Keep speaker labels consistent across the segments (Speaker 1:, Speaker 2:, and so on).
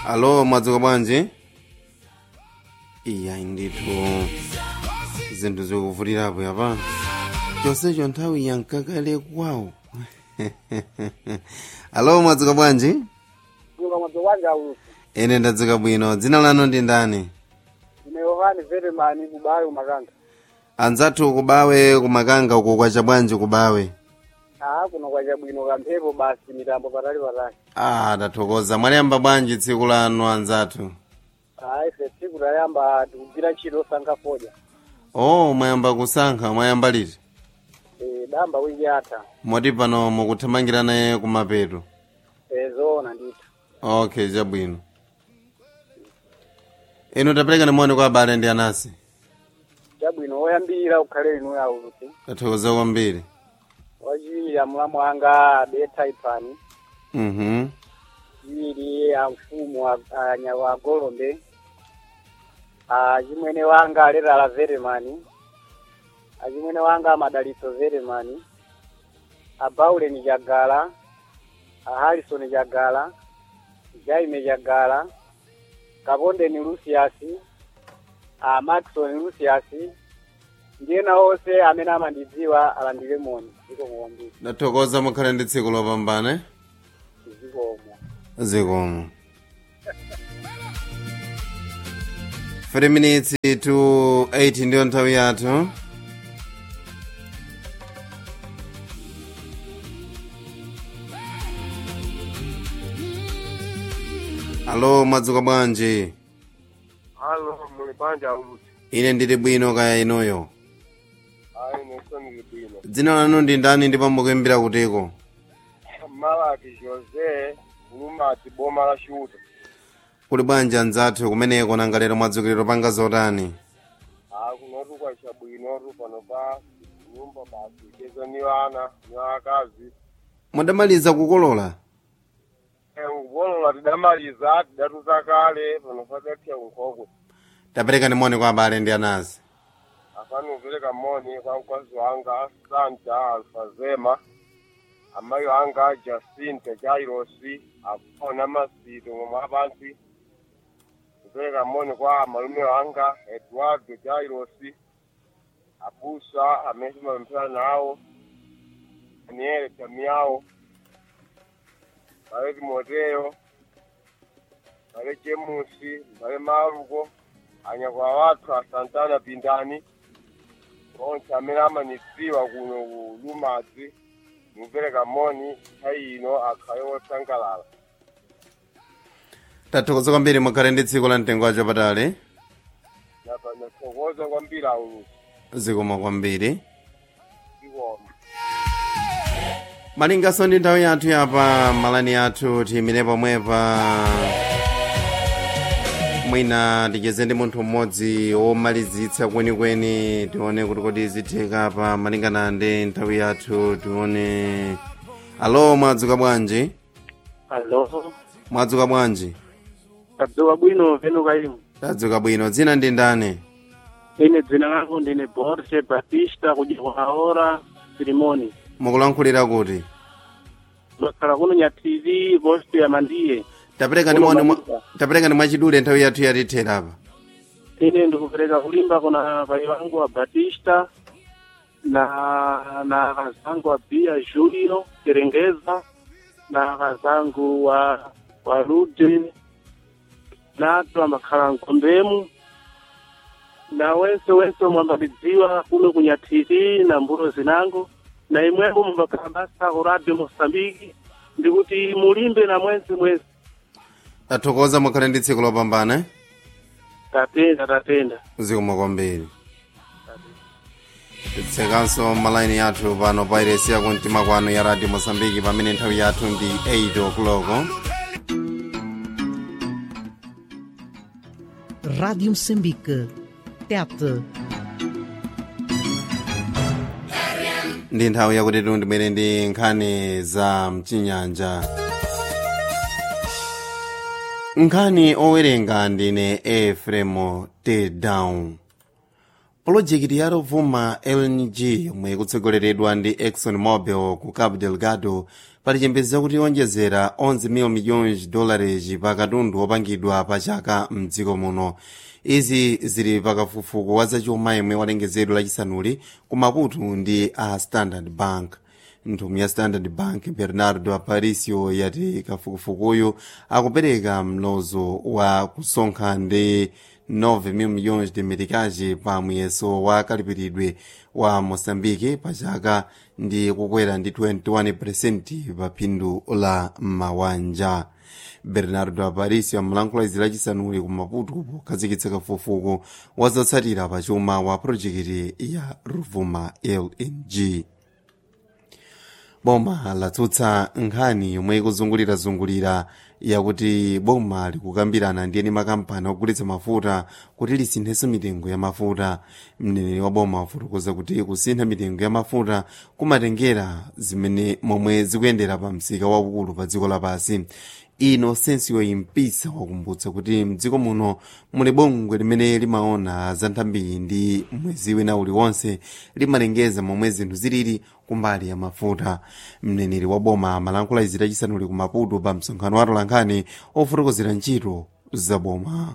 Speaker 1: alo mwadzuka bwanji iya ndithu zinthu zikuvutirapo yapa chonsecho nthawi yankakale kwawo alo mwadzuka bwanji
Speaker 2: kuka mwadzuka bwanji aulusi
Speaker 1: ine ndadzuka bwino dzina lanu ndi ndani
Speaker 2: ine yohani vetemani kubawe kumakanga
Speaker 1: anzathu kubawe kumakanga uko kwacha bwanji kubawe
Speaker 2: aa kuno kwacha bwino kamphepo basi mitambo patali patali
Speaker 1: ah tathokoza mwayamba bwanji tsiku lanu anzathu
Speaker 2: aa ife tsiku tayamba tikugwira ntchito osankha fodya
Speaker 1: oh mwayamba kusankha mwayamba liti
Speaker 2: e, damba wiki yatha
Speaker 1: moti pano mukuthamangira naye kumapeto
Speaker 2: e, zoona ndithu
Speaker 1: okay chabwino inu tapereka nimoni kwa abale ndi anasi
Speaker 2: chabwino woyambira ukhale inu aulusi
Speaker 1: tathokoza kwambiri
Speaker 2: wachiwiri amulamu anga abetha ipani
Speaker 1: mhm
Speaker 2: chiwiri amfumu anyawa agolombe achimwene wanga aletala vetemani achimwene wanga amadalitso vetemani abauleni chagala aharison chagala jaime chagala kapondeni lucius amakson lucius ndiyena onse amene amandidziwa alandire moni zikomo kwambiri
Speaker 1: tathokoza mukhale ndi tsiku lopambana
Speaker 2: zikomo
Speaker 1: zikomo 3 minutes to 8 ndiyo nthawi yathu alo mwadzuka bwanji
Speaker 3: Halo, muli banja aulusi.
Speaker 1: ine ndili bwino kaya inuyo
Speaker 3: Ayi, nesoni libino.
Speaker 1: dzina lanu ndi ndani ndipo mukuimbira kutiko
Speaker 3: Malaki Jose, Lumati, boma la Shuta.
Speaker 1: kuli bwanji anzathu kumeneko nanga lero mwadzukiliro panga zotani
Speaker 3: Ah, kunotu kwa chabwinotu pano pa nyumba basi cheza ni wana, ni wakazi.
Speaker 1: mwadamaliza kukolola
Speaker 3: Eh, ngubolola tidamaliza, tidatuza kale, pano padatia unkoko.
Speaker 1: tapereka nimoni kwa abale ndi anasi
Speaker 3: Afani upereka moni kwa mkazi wanga, Santa Alfazema. Amayi wanga Jacinta Jairosi, afona masito ngomwe apansi. kupereka moni kwa malume wanga Eduardo Jairosi abusa amene timapemphera nawo Daniel Tamiao Mbale Timoteo Mbale Jemusi Mbale Maluko anyakwa wathu a Santana Pindani onse amene amanidziwa kuno ku Lumadzi mupereka moni nthawi ino akhale wosangalala
Speaker 1: tathokoza kwambiri mukhale ndi tsiku la mtengo wacho patali
Speaker 3: nathokoza kwambiri aulusi
Speaker 1: zikomo kwambiri
Speaker 3: zikomo
Speaker 1: malingaso ndi nthawi yathu yapa malani athu tiyimire pomwepa mwina ticheze ndi munthu mmodzi womalizitsa kwenikweni tione kuti kodi zitheka pa malingana ndi nthawi yathu tione alo mwadzuka bwanji
Speaker 2: alo
Speaker 1: mwadzuka bwanji
Speaker 2: tadzuka bwino venuka imu
Speaker 1: tadzuka bwino dzina ndi ndani
Speaker 2: ine dzina langu ndine borse batista kujiwaora silimoni
Speaker 1: mukulankhulira kuti
Speaker 2: makhala kuno nya tv post ya mandiye
Speaker 1: tapereka ndi
Speaker 2: Kuno
Speaker 1: moni mwa-
Speaker 2: Manika.
Speaker 1: tapereka ndi mwachidule nthawi yathu yatithera apa
Speaker 2: ine ndikupereka kulimba kuna pai wangu wa batista na na kazangu wa bia julio terengeza na kazangu wa wa rude nato amakhala nkombemu na wense wense mwambalidziwa kuno kunya tv na mbuto zinango na imwepo mumbakhala basa ku radio mosambiki ndikuti mulimbe na mwenzi mwenzi
Speaker 1: tathokoza mukhale ndi tsiku lopambana eh?
Speaker 2: tatenda tatenda
Speaker 1: zikomo kwambiri titsekanso malaini yathu pano pa iresi yakumtima kwanu ya radio mosambiki pamene nthawi yathu ndi 8 o'clock
Speaker 4: Rádio Moçambique. TET.
Speaker 1: ndi nthawi yakuti tundimere ndi nkhani za mchinyanja nkhani owerenga ndine efremo tedown pulojekiti ya rovuma lng yomwe ikutsogoleredwa ndi exxon mobil ku cabo delgado pali chiyembekezo kuti yonjezera 11 miliyoni dolares pa katundu wopangidwa pa chaka mdziko muno izi zili pakafukufuku wa zachuma yemwe walengezedwa lachisanuli ku maputo ndi a standard bank nthumwi ya standard bank bernardo aparicio yati kafukufukuyu akupereka mlozo wa kusonkha ndi 9 mil milhões de meticais pa muyeso wa kalipiridwe wa moçambique pa chaka ndi kukwera ndi 21% pa phindu la mawanja bernardo aparicio amalankhula izi lachisanuli ku maputo pokhazikitsa kafukufuku wazotsatira pa chuma wa projekiti ya ruvuma lng boma latsutsa nkhani yomwe ikuzungulirazungulira yakuti boma likukambirana ndi eni makampani ogulitsa mafuta kuti lisinthenso mitengo ya mafuta mneneri wa boma wafotokoza kuti kusintha mitengo ya mafuta kumatengera zimene momwe zikuyendera pa msika waukulu pa dziko lapansi ino sensiyo impisa wakumbutsa kuti mdziko muno muli bungwe limene limaona za nthambi ndi mwezi wina uliwonse limalengeza momwe zinthu zilili kumbali ya mafuta mneneri wa boma amalankhula izi lachisanuli ku maputo pa msonkhano wa atolankhani ofotokozera ntchito za boma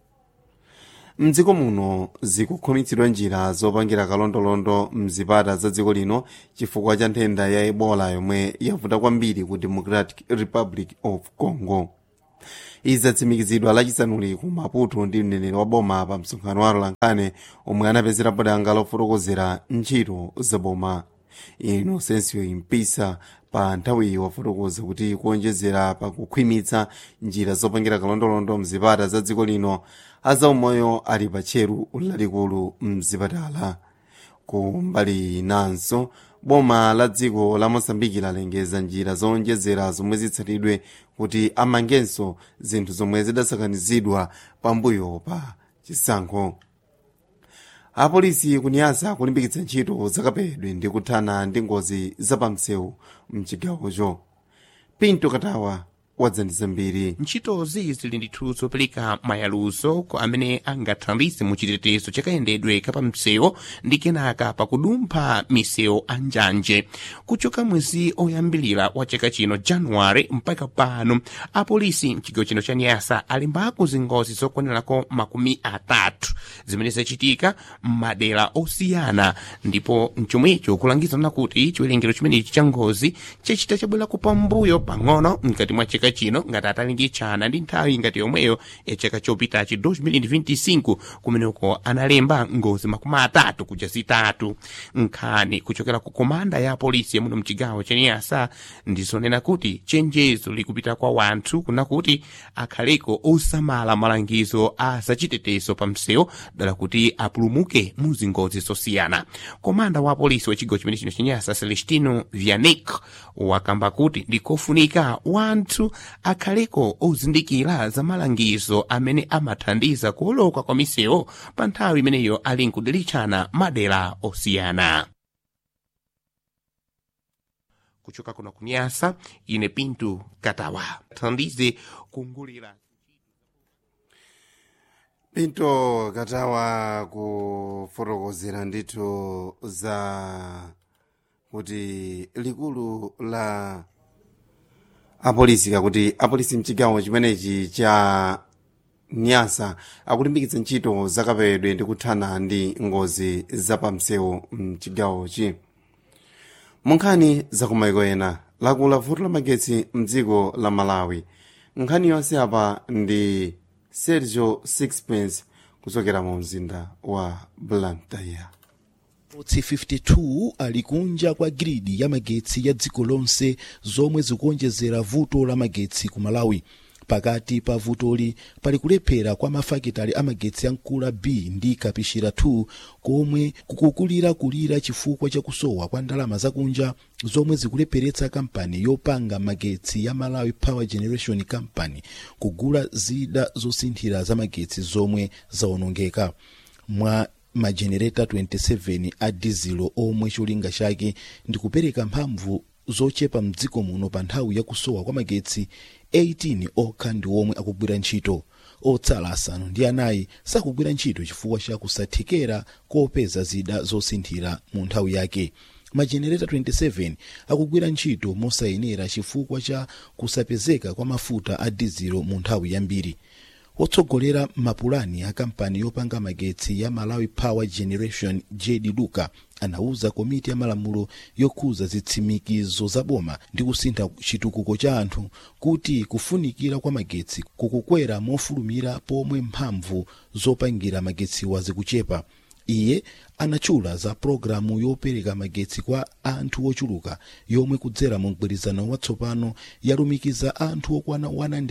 Speaker 1: mdziko muno zikukhumitsidwa njira zopangira kalondolondo mzipata za dziko lino chifukwa cha nthenda ya ebola yomwe yavuta kwambiri ku democratic republic of congo izi zatsimikizidwa lachisanuli ku maputo ndi mneneri wa boma pa msonkhano wa atolankhani omwe anapezerapo danga lofotokozera ntchito za boma inosensiyo impisa pa nthawiyi wafotokoza kuti kuonjezera pa kukhwimitsa njira zopangira kalondolondo mzipata za dziko lino azaumoyo ali pa tcheru lalikulu mzipatala ku mbali inanso boma la dziko la mosambiki lalengeza njira zoonjezera zomwe zitsatidwe kuti amangenso zinthu zomwe zidasakanizidwa pambuyo pa chisankho apolisi kuniyasa kulimbikitsa ntchito zakapedwe ndi kuthana ndi ngozi zapamsewu mchigawocho pinto katawa wadzandiza mbiri
Speaker 5: ntchitozi zili ndithu zopereka mayaluzo kwa amene angathandize mu chitetezo chakayendedwe kapamsewu ndi kenaka pakudumpha misewu a njanje kuchoka mwezi oyambilira wa chaka chino januware mpaka pano apolisi mchigawo chino cha nyasa alimbako zingozi zokwanirako makumi atatu zimene zachitika m'madera osiyana ndipo mchomwecho kulangizana kuti chiwerengero chimenechi cha ngozi chachita chabwerako pambuyo pang'ono mkati mwa chaka chino ngati atalingitshana ndi nthawi ngati yomweyo ya chaka chopitachi 2025 kumeneko analemba ngozi makumi atatu kuja zitatu nkhani kuchokera ku komanda ya polisi yamuno mchigawo cha niyasa ndizonena kuti chenjezo likupita kwa wanthu kuna kuti akhaleko osamala malangizo a zachitetezo pa msewu dala kuti apulumuke mu zingozi zosiyana komanda wa polisi wa chigawo chimene chino cha niyasa celestino vianic wakamba kuti ndikofunika wanthu akhaleko ozindikira za malangizo amene amathandiza kuoloka kwa misewu pa nthawi imeneyo ali nkudilitchana madera osiyana kuchoka kuno kunyasa ine pinto katawa thandize kungulira
Speaker 1: pinto katawa kufotokozera ndithu za kuti likulu la apolisi kakuti apolisi mchigawo chimenechi cha nyasa akulimbikitsa ntchito zakapewedwe ndi kuthana ndi ngozi zapamsewu mchigawochi munkhani zakumayiko ena lakula vuto la magetsi mdziko la malawi nkhani yonse apa ndi sergio sixpence kuchokera mu mzinda wa blantyre
Speaker 6: otsi 52 ali kunja kwa gridi ya magetsi ya dziko lonse zomwe zikuonjezera vuto la magetsi ku malawi pakati pa vutoli pali kulephera kwa mafakitali amagetsi a mkula b ndi kapishira 2 komwe kukukulira kulira chifukwa cha kusowa kwa ndalama zakunja zomwe zikulepheretsa kampani yopanga magetsi ya malawi power generation company kugula zida zosinthira za magetsi zomwe zawonongeka mwa majenereta 27 a dizelo omwe cholinga chake ndi kupereka mphamvu zochepa mdziko muno pa nthawi ya kusowa kwa magetsi 18 okha ndi omwe akugwira ntchito otsala asanu ndi anayi sakugwira ntchito chifukwa cha kusathekera kopeza zida zosinthira mu nthawi yake majenereta 27 akugwira ntchito mosayenera chifukwa cha kusapezeka kwa mafuta a dizilo mu nthawi yambiri wotsogolera mapulani a kampani yopanga magetsi ya malawi power generation jd luka anauza komiti ya malamulo yokhuza zitsimikizo za boma ndi kusintha chitukuko cha anthu kuti kufunikira kwa magetsi kukukwera mofulumira pomwe mphamvu zopangira magetsiwa zikuchepa iye anachula za pologalamu yopereka magetsi kwa anthu ochuluka yomwe kudzera mu mgwirizano watsopano yalumikiza anthu okwana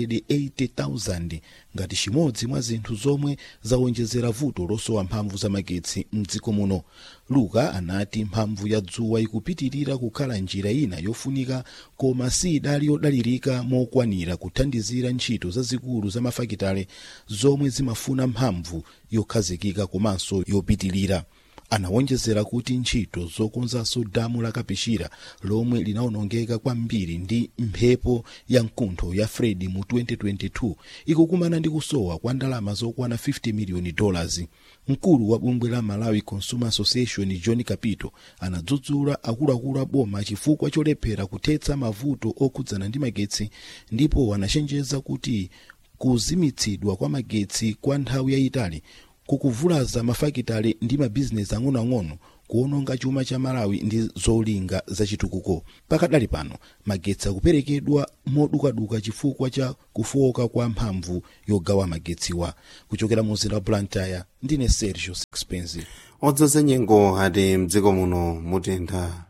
Speaker 6: 180,000 ngati chimodzi mwa zinthu zomwe zawonjezera vuto losowa mphamvu za magetsi mdziko muno luka anati mphamvu ya dzuwa ikupitirira kukhala njira ina yofunika koma si idali yodalirika mokwanira kuthandizira ntchito zazikulu za mafakitale zomwe zimafuna mphamvu yokhazikika komanso yopitirira anawonjezera kuti ntchito zokonzanso damu la kapishira lomwe linawonongeka kwambiri ndi mphepo ya mkuntho ya fred mu 2022 ikukumana ndi kusowa kwa ndalama zokwana 50 miliyoni dollars mkulu wa bungwe la malawi consumer association john kapito anadzudzula akuluakulu a boma chifukwa cholephera kuthetsa mavuto okhudzana ndi magetsi ndipo anachenjeza kuti kuzimitsidwa kwa magetsi kwa nthawi yayitali kukuvulaza mafakitale ndi mabizinesi ang'onoang'ono kuononga chuma cha malawi ndi zolinga zachitukuko pakadali pano magetsi akuperekedwa modukaduka chifukwa cha kufowoka kwa mphamvu yogawa magetsiwa kuchokera mu mzinda wa blantyre ndine sergio sixpence
Speaker 1: odzoza nyengo ati mdziko muno mutentha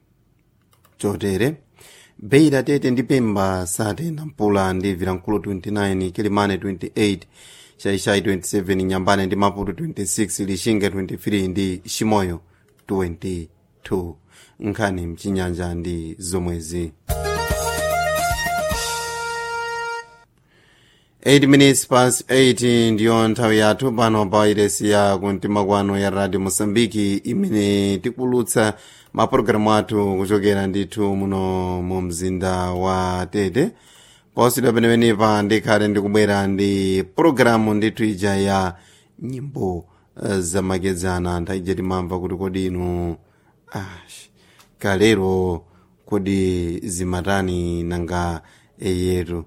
Speaker 1: chotere beira tete ndi pemba satena mpula ndi vilankulu 29 kilimane 28 shaishai 27 nyambane ndi maputo 26 lishinga 23 ndi shimoyo 22 nkhani mchinyanja ndi zomwezi 8 minutes past 8 ndiyo nthawi yathu pano pa iresi ya kumtima kwano ya radio mosambiki imene tikulutsa mapulogalamu athu kuchokera ndithu muno mu mzinda wa tete posidwa penepenepa ndikhale ndikubwera ndi pulogalamu ndithu ija ya nyimbo uh, zamakedzana nthawi ija timamva kuti kodi inu ash kalero kodi zimatani nanga eyetu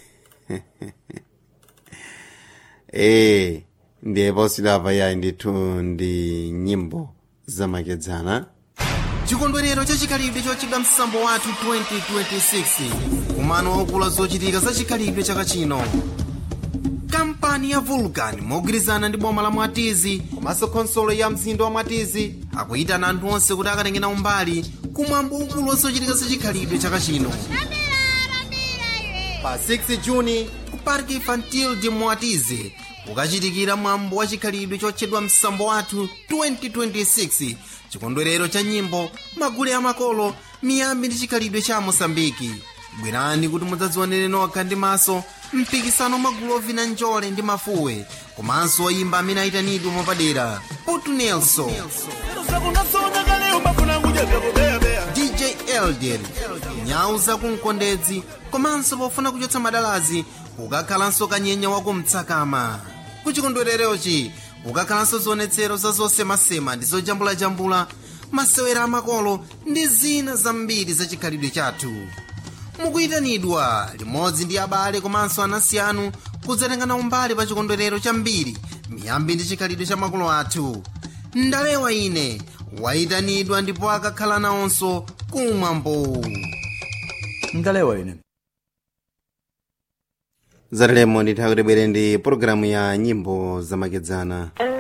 Speaker 1: ee ndiye posidwa yayi ndithu ndi nyimbo zamakedzana
Speaker 5: chikondwerero chachikhalidwe chochedwa msambo wathu 2026 kumano waukulu zochitika za chikhalidwe chaka chino kampani ya vulcan mogwirizana ndi boma la mwatizi komanso khonsolo ya mzinda wa mwatizi akuyitana anthu onse kuti akatengena umbali kumwambo waukulu wa zochitika za chikhalidwe chaka chino pa 6 juni ku park infantil de mwatizi kukachitikira mwambo wa chikhalidwe chotchedwa msambo wathu 2026 chikondwerero cha nyimbo magule amakolo miyambi ndi chikhalidwe cha mosambiki bwerani kuti mudzadzionere nokha ndi maso mpikisano magulu ovina njole ndi mafuwe komanso oyimba amene ayitanidwe mwapadera putu nelson dj elder nyau zakumkondedzi komanso pofuna kuchotsa madalazi kukakhalanso kanyenya wakumtsakama kuchikondwererochi kukakhalanso zionetsero za zosemasema ndi zojambulajambula masewera amakolo ndi zina zambiri za chikhalidwe chathu mukuyitanidwa limodzi ndi abale komanso anansi anu kudzatengana umbali pa chikondwerero chambiri miyambi ndi chikhalidwe cha makolo athu ndalewa ine wayitanidwa ndipo akakhala nawonso kumwambo
Speaker 7: ndalewa ine
Speaker 1: zatalemo nditha kuti bwere ndi pologalamu ya nyimbo zamakedzana